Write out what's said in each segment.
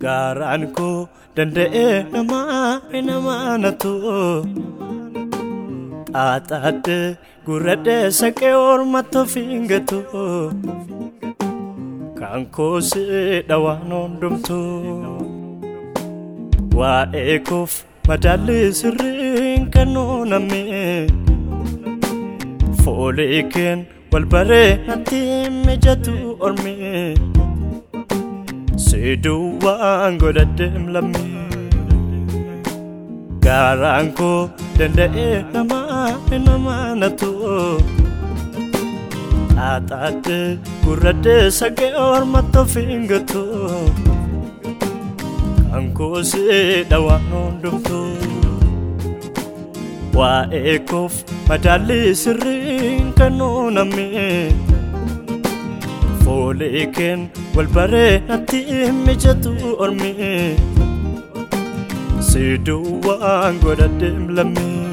Gaaraan koo danda'ee namaa namaa natu Xaaxaadhee gurradhee saqee ormatti of hin gatu Kan koosidha waan hundumtu Waa'ee koof madaalli sirriin kan nuuname Foolee keen wal baree natti mijatu orme Siduu waan godhadheem lammee Gaaraan koo danda'ee namaa namaa natu Xaaxaadhee gurradhee saqee ormatti of hin gatu Kan koosidha waan hundumtu Waa'ee koof madaalli sirriin kan nuuname Foolee keen wal baree natti mijatu orme Siduu waan godhadheem lammee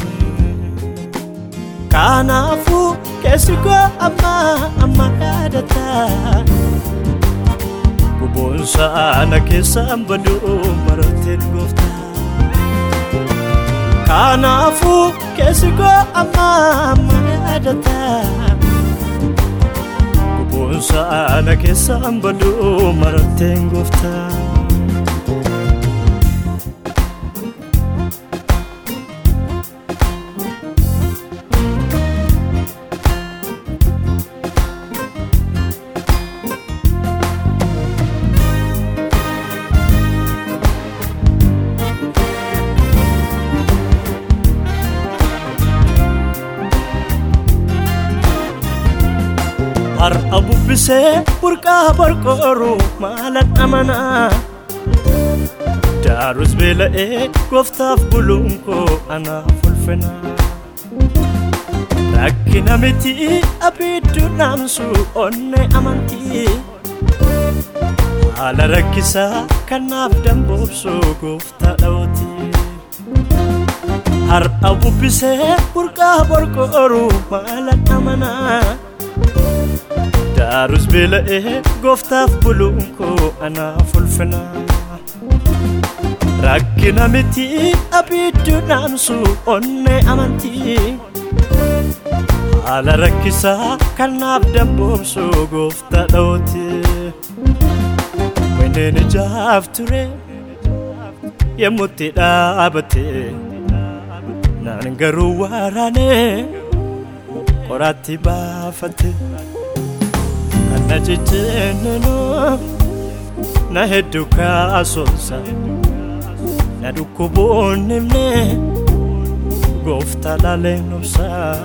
Kanaafuu keessi koo amma amma yaadata Guboonsa ana keessaan baduu marateen gooftaa Kanaafuu keessi koo amma amma yaadata Guboonsa ana keessaan baduu marateen gooftaa Har'a bubbisee burqaa barqooru maalan amanaa Daarus beela'ee gooftaaf buluun koo anaaf ulfina Rakkina miti abiddu naamsu onne amantii Haala rakkisaa kanaaf damboobsu gooftaa dhawooti Har'a bubbisee burqaa barqooru maalan amanaa Daarus beela'ee gooftaaf buluun koo anaaf ulfina Rakkina miti abiddu naamsu onne amantii Haala rakkisaa kanaaf damboobsu gooftaa dhawooti Wanneen ijaaf ture yemmutti dhaabate Naan garuu waraanee qoraatti baafate na jijjiirninu na hedduu kaasonsa na dhukkuboonnimne gooftaa laaleen obsa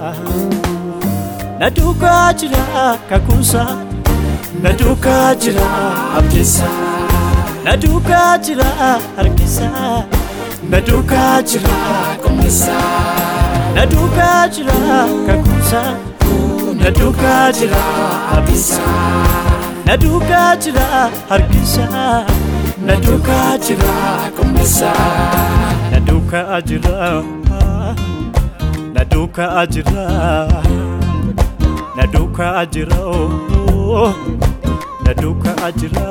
na duukaa jira kakuusa na duukaa jira abdiisa na duukaa jira harkisa na duukaa jira qomisa na duukaa jira kakuusa na duukaa jira abdiisa na duukaa jira harkisa na duukaa jira qomisa na duukaa jira na duukaa jira na duukaa jira na duukaa jira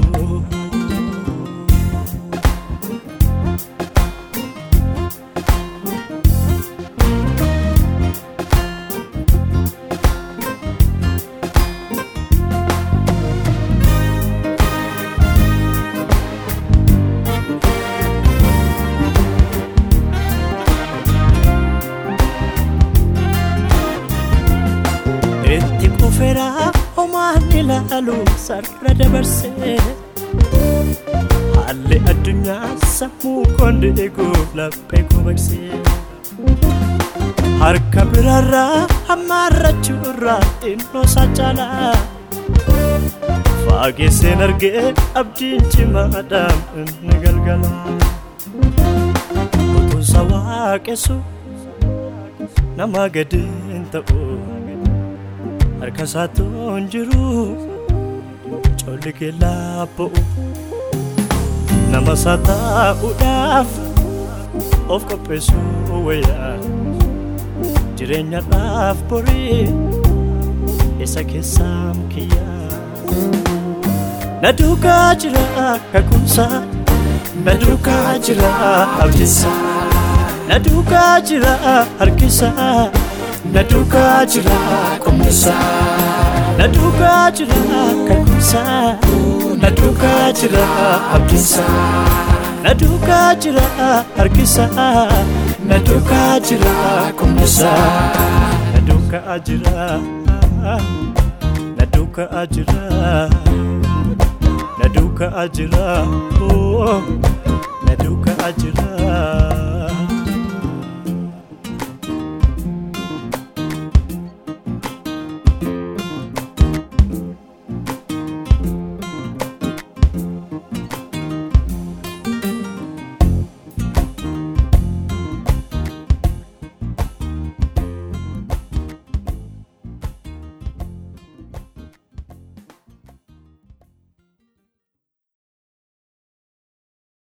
itti kufeera homaan ilaalu sarara dabarsee haalli addunyaa sammuu koon eeguuf laphee gobaksee harka biraarraa hammaarrachuurraa xinnoo isaa caalaa faageesseen argee abdiin cimaadhaan inni galgala utuunsa waaqessu nama gadiin ta'u harka isaatoon jiru colli keellaa ba'u nama isaa taa'uudhaaf of qopheessuu wayyaa jireenyadhaaf borii isa keessaa kiyyaa na duukaa jira kakumsa na duukaa jira abdiisaa na duukaa jira harkisaa na duukaa jira qomnisaa na duukaa jira kakkumsaa na duukaa jira abdiisaa na duukaa jira harkisaa na duukaa jira qomnisaa na duukaa jira na duukaa jira na duukaa jira na duukaa jira.